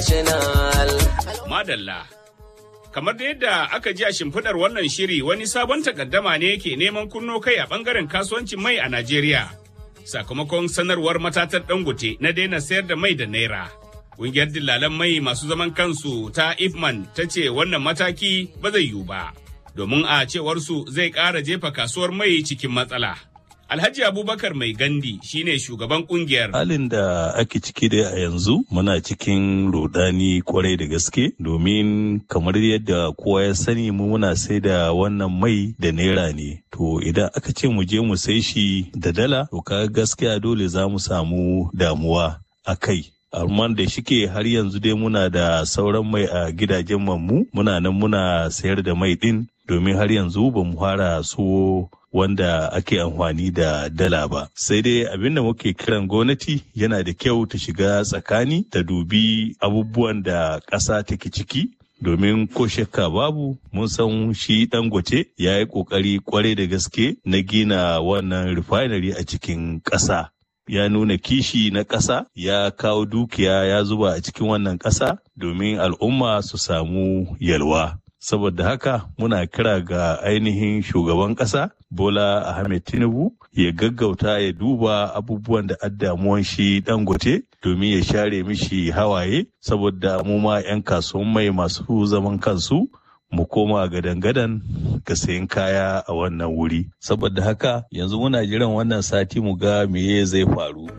national. Madalla. Kamar da yadda aka ji a shimfiɗar wannan shiri wani sabon takaddama ne ke neman kunno kai a ɓangaren kasuwancin mai a Najeriya. Sakamakon sanarwar matatar Dangote na daina sayar da mai da naira. Ƙungiyar dillalan mai masu zaman kansu ta Ifman ta ce wannan mataki ba zai yiwu ba. Domin a cewarsu zai ƙara jefa kasuwar mai cikin matsala. Alhaji Abubakar Mai Gandi shine shugaban kungiyar. Halin da ake ciki dai a yanzu muna cikin rudani kwarai da gaske domin kamar yadda kowa ya sani mu muna sai da wannan mai da naira ne. To idan aka ce mu je mu sai shi da dala to ka gaskiya dole za mu samu damuwa a kai. amma da shike har yanzu dai muna da sauran mai a gidajen mu muna nan muna sayar da mai din domin har yanzu ba mu fara so wanda ake amfani da dala ba sai dai abin da muke kiran gwamnati yana da kyau ta shiga tsakani ta dubi abubuwan da ƙasa take ciki domin ko shakka babu mun san shi dangote ya yi ƙoƙari kwarai da gaske na gina wannan refinery a cikin ƙasa ya nuna kishi na ƙasa ya kawo dukiya ya zuba a cikin wannan ƙasa domin al'umma su samu yalwa saboda haka muna kira ga ainihin shugaban ƙasa bola ahmed tinubu ya gaggauta ya duba abubuwan da addamuwan shi dangote domin ya share mishi hawaye saboda mu ma 'yan kasuwan mai masu zaman kansu mu koma gadan-gadan ga sayan kaya a wannan wuri saboda haka yanzu muna jiran wannan sati mu ga meye zai faru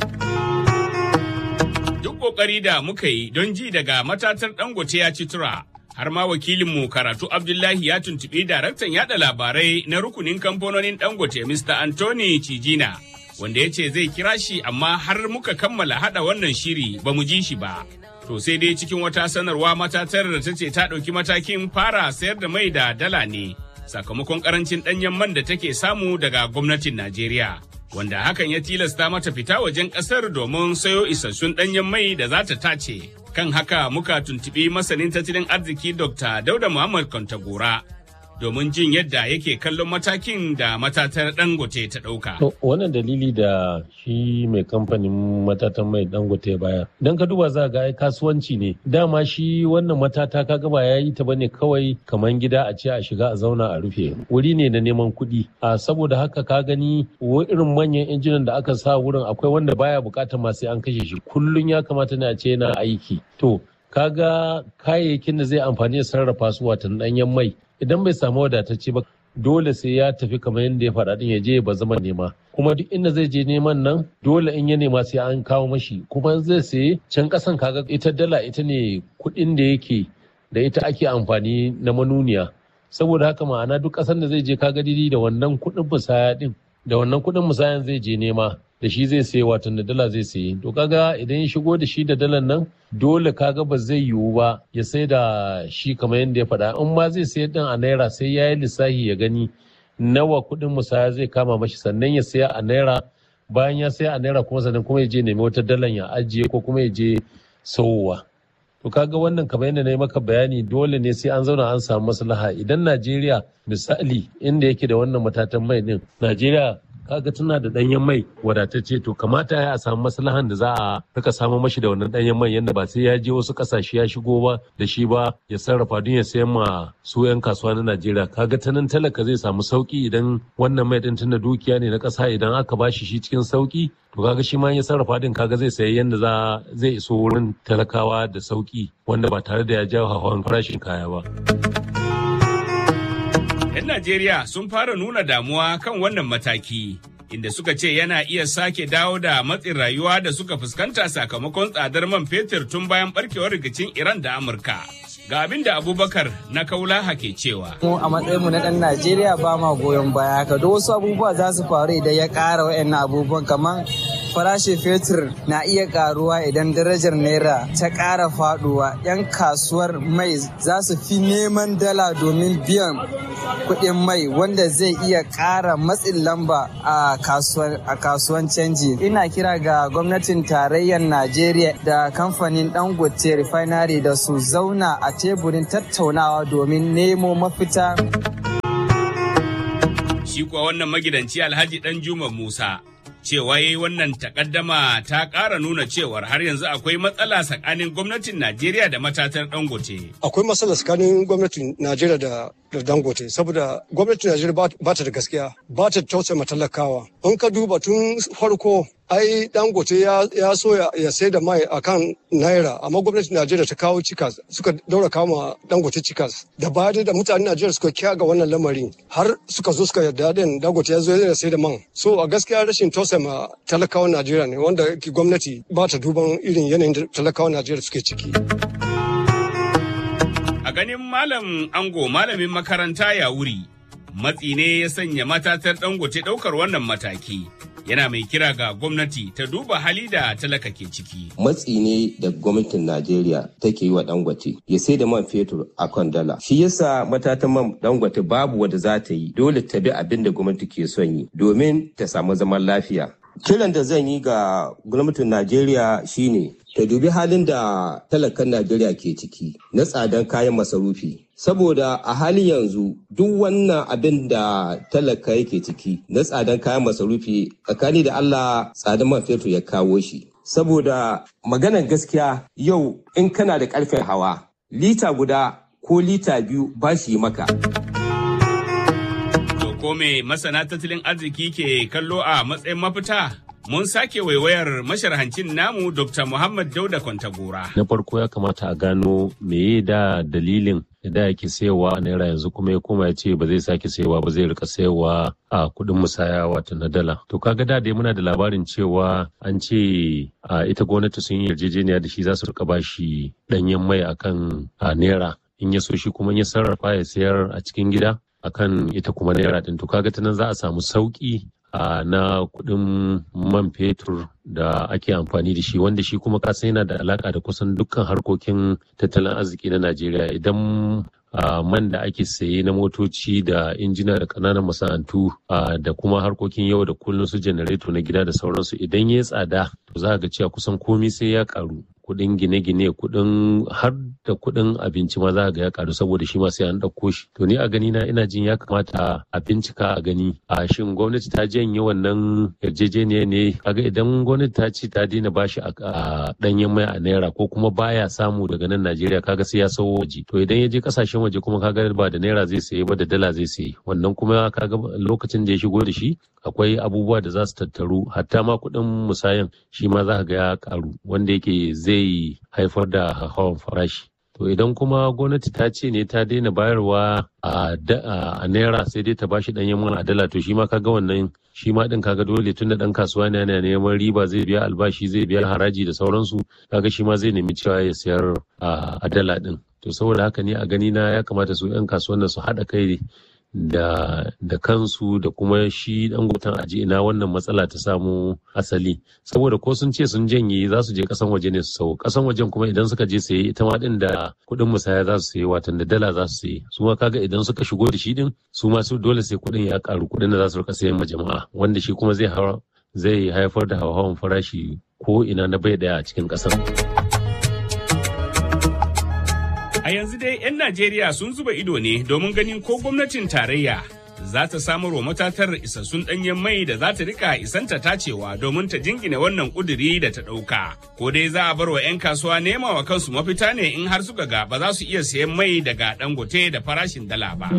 duk kokari da muka yi don ji daga matatar dangote ya ci tura har ma wakilinmu karatu abdullahi ya tuntuɓi daraktan yada labarai na rukunin kamfanonin dangote mr anthony cijina wanda ya ce zai kira shi amma har muka kammala hada wannan shiri ba mu ji shi ba to sai dai cikin wata sanarwa matatar da ta ce ta ɗauki matakin fara sayar da mai da dala ne sakamakon karancin ɗanyen man da take samu daga gwamnatin najeriya wanda hakan ya tilasta mata fita wajen ƙasar domin sayo isassun ɗanyen mai da za ta tace kan haka muka tuntuɓi masanin tattalin arziki dr dauda muhammad kwantagora domin jin yadda yake kallon matakin da matatar dangote ta ɗauka. wannan dalili da shi mai kamfanin matatan mai dangote baya don ka duba za ga ai kasuwanci ne dama shi wannan matata ka gaba ya yi ta bane kawai kamar gida a ce a shiga a zauna a rufe wuri ne na neman kuɗi a saboda haka ka gani irin manyan injinan da aka sa wurin akwai wanda baya bukatar ma sai an kashe shi kullum ya kamata ne a ce yana aiki to kaga kayayyakin da zai amfani da sarrafa su watan ɗanyen mai idan bai samu wadatacce ba dole sai ya tafi kamar yadda ya faɗa ya je ba zama nema kuma duk inda zai je neman nan dole in ya nema sai an kawo mashi kuma zai saye can ƙasan kaga ita dala ita ne kuɗin da yake da ita ake amfani na manuniya saboda haka ma'ana duk ƙasan da zai je kaga didi da wannan kuɗin musaya din da wannan kuɗin musayan zai je nema da shi zai saye watan da dala zai saye to kaga idan ya shigo da shi da dalan nan dole kaga ba zai yiwu ba ya sai da shi kamar yadda ya faɗa in ma zai sayar din a naira sai ya yi lissafi ya gani nawa kuɗin musaya zai kama mashi sannan ya saya a naira bayan ya saya a naira kuma sannan kuma ya je nemi wata dalan ya ajiye ko kuma ya je sauwa to kaga wannan kamar yadda na yi maka bayani dole ne sai an zauna an samu maslaha idan najeriya misali inda yake da wannan matatan mai din najeriya kaga tana da danyen mai wadatacce to kamata ya samu maslahan da za a rika samu mashi da wannan danyen mai yadda ba sai ya je wasu kasashe ya shigo ba da shi ba ya sarrafa don ya sayan ma su yan kasuwa na Najeriya kaga ta nan talaka zai samu sauki idan wannan mai din tunda dukiya ne na kasa idan aka bashi shi cikin sauki to kaga shi ma ya sarrafa din kaga zai sayi yadda za zai iso wurin talakawa da sauki wanda ba tare da ya jawo hawan farashin kaya ba. 'Yan Najeriya sun fara nuna damuwa kan wannan mataki, inda suka ce yana iya sake dawo da matsin rayuwa da suka fuskanta sakamakon tsadar man fetur tun bayan barkewar rikicin Iran da Amurka. Ga abin da Abubakar na kaulaha ke cewa. Mu a matsayinmu na ɗan Najeriya ba ma goyon baya haka, duk wasu abubuwa za su faru idan ya ƙara wa'annan abubuwan kamar farashin fetur na iya karuwa idan darajar naira ta ƙara faduwa 'yan kasuwar mai za su fi neman dala domin biyan kuɗin mai wanda zai iya ƙara matsin lamba a kasuwan canji ina kira ga gwamnatin tarayyar najeriya da kamfanin dangote refinery da su zauna a teburin tattaunawa domin nemo mafita shi kuwa wannan magidanci alhaji dan juma musa cewa yayi wannan takaddama ta ƙara nuna cewar har yanzu akwai matsala tsakanin gwamnatin Najeriya da matatar Dangote. Akwai matsala tsakanin gwamnatin Najeriya da da Dangote saboda gwamnatin Najeriya ba ta da gaskiya ba ta tausaya talakawa. In ka duba tun farko ai Dangote ya, ya so ya, ya sai da mai akan naira amma gwamnatin Najeriya ta kawo cikas suka daura kama Dangote cikas da baya da mutanen Najeriya suka kiya ga wannan lamarin har suka zo suka yarda da Dangote ya zo ya sai da man. So a gaskiya rashin tausaya talakawan Najeriya ne wanda gwamnati ba ta duban irin yanayin da talakawan Najeriya suke ciki. A ganin Malam Ango malamin makaranta ya wuri, matsi ne ya sanya matatar dangote ɗaukar wannan mataki. Yana mai kira ga gwamnati ta duba hali da talaka ke ciki. Matsi ne da gwamnatin Najeriya take yi wa dangote ya sai da man fetur a kan dala. Shi yasa matatan man dangote babu wadda za ta yi dole ta bi abin da gwamnati ke son yi domin ta samu zaman lafiya. Kiran da zan yi ga gwamnatin Najeriya shine ta dubi halin da talakan Najeriya ke ciki na tsadan kayan masarufi. Saboda a halin yanzu duk wannan abin da talaka yake ciki na tsadan kayan masarufi tsakani da Allah tsadan man fetur ya kawo shi. Saboda maganar gaskiya yau in kana da karfin hawa lita guda ko lita biyu ba shi maka. ko me masana tattalin arziki ke kallo a matsayin mafita? Mun sake waiwayar masharhancin namu Dr. Muhammad Dauda Kwantagora. Na farko ya kamata a gano meye da dalilin da yake sayowa naira yanzu kuma ya koma ya ce ba zai sake sayowa ba zai rika sayowa a kuɗin musaya wato na dala. To kaga da dai muna da labarin cewa an ce a ita gwamnati sun yi yarjejeniya da shi za su rika bashi ɗanyen mai akan naira in ya so shi kuma ya sarrafa ya sayar a cikin gida akan ita kuma naira din to kaga ta nan za a samu sauki a na kuɗin man fetur da ake amfani da shi wanda shi kuma kasa yana da alaka da kusan dukkan harkokin tattalin arziki na najeriya idan man da ake saye na motoci da injina da ƙananan masana'antu da kuma harkokin yau da kullum su janareto na gida da sauransu idan ya tsada to za ga cewa kusan komi sai ya karu kuɗin gine-gine kuɗin har da kuɗin abinci ma za ga ya karu saboda shi ma sai an ɗauko shi to ni a gani na ina jin ya kamata a bincika a gani a shin gwamnati ta janye wannan yarjejeniya ne kaga idan gwamnati ta ce ta daina bashi a ɗanyen mai a naira ko kuma baya samu daga nan Najeriya kaga sai ya sawo waje to idan ya je kasashen waje kuma kaga ba da naira zai saye ba da dala zai saye wannan kuma kaga lokacin da ya shigo da shi akwai abubuwa da za su tattaru hatta ma kuɗin musayan shi ma za ga ya karu wanda yake zai haifar da hawan farashi to idan kuma gwamnati ta ce ne ta daina bayarwa a naira sai dai ta bashi ɗanyen man a dala to shi ma kaga wannan shi ma din kaga dole tunda dan kasuwa ne yana neman riba zai biya albashi zai biya haraji da sauransu kaga shi ma zai nemi cewa ya sayar a dala din to saboda haka ne a gani na ya kamata su 'yan kasuwan su haɗa kai da da kansu da kuma shi dangoton aji ina wannan matsala ta samu asali saboda ko sun ce sun janye za su je kasan waje ne su sau kasan wajen kuma idan suka je saye ita ma din da kuɗin musaya za su saye watan da dala za su saye su ma kaga idan suka shigo da shi din su ma su dole sai kuɗin ya karu kuɗin da za su rika sayan ma jama'a wanda shi kuma zai zai haifar da hawan farashi ko ina na bai daya a cikin ƙasar. A yanzu dai 'yan Najeriya sun zuba ido ne domin ganin ko gwamnatin tarayya za ta samar wa matatar isassun ɗanyen mai da za ta rika isanta tacewa domin ta jingina wannan ƙuduri da ta ɗauka. Ko dai za a bar wa 'yan kasuwa nema wa kansu mafita ne in har suka ga ba za su iya sayan mai daga dangote da farashin dala ba.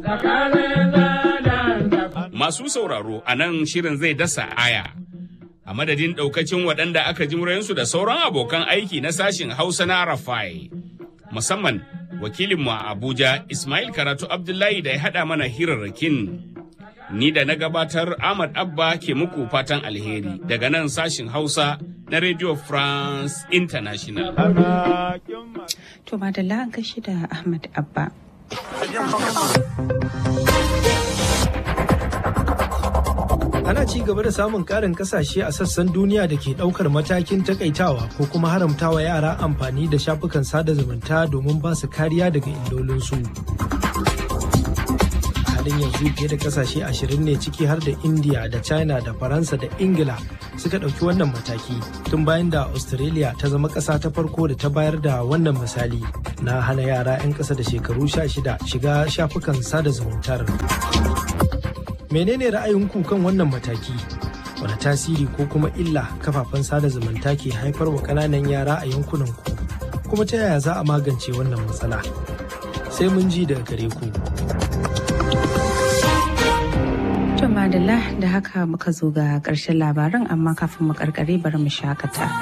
Masu sauraro a nan shirin zai dasa aya. A madadin ɗaukacin waɗanda aka ji murayensu da sauran abokan aiki na sashin Hausa na Rafai. musamman wakilinmu a Abuja Ismail Karatu Abdullahi da ya haɗa mana hirarrakin. Ni da na gabatar Ahmad Abba ke muku fatan alheri daga nan sashin Hausa na Radio France International. To madalla an kashi da Ahmad Abba. ana ci gaba da samun karin kasashe a sassan duniya da ke daukar matakin takaitawa ko kuma haramtawa yara amfani da shafukan sada zumunta domin ba su kariya daga illolinsu. halin yanzu fiye da kasashe ashirin ne ciki har da india da china da faransa da ingila suka ɗauki wannan mataki tun bayan da australia ta zama ƙasa ta farko da ta bayar da wannan misali na hana yara 'yan ƙasa da shekaru 16 shiga shafukan sada zumuntar menene ra'ayinku kan wannan mataki wani tasiri ko kuma illa kafafen sada zumunta ke haifar wa ƙananan yara a yankunan ku kuma ta yaya za a magance wannan matsala sai mun ji daga gare ku To madalla da haka muka zo ga ƙarshen labaran amma kafin mu karkare bari mu shakata.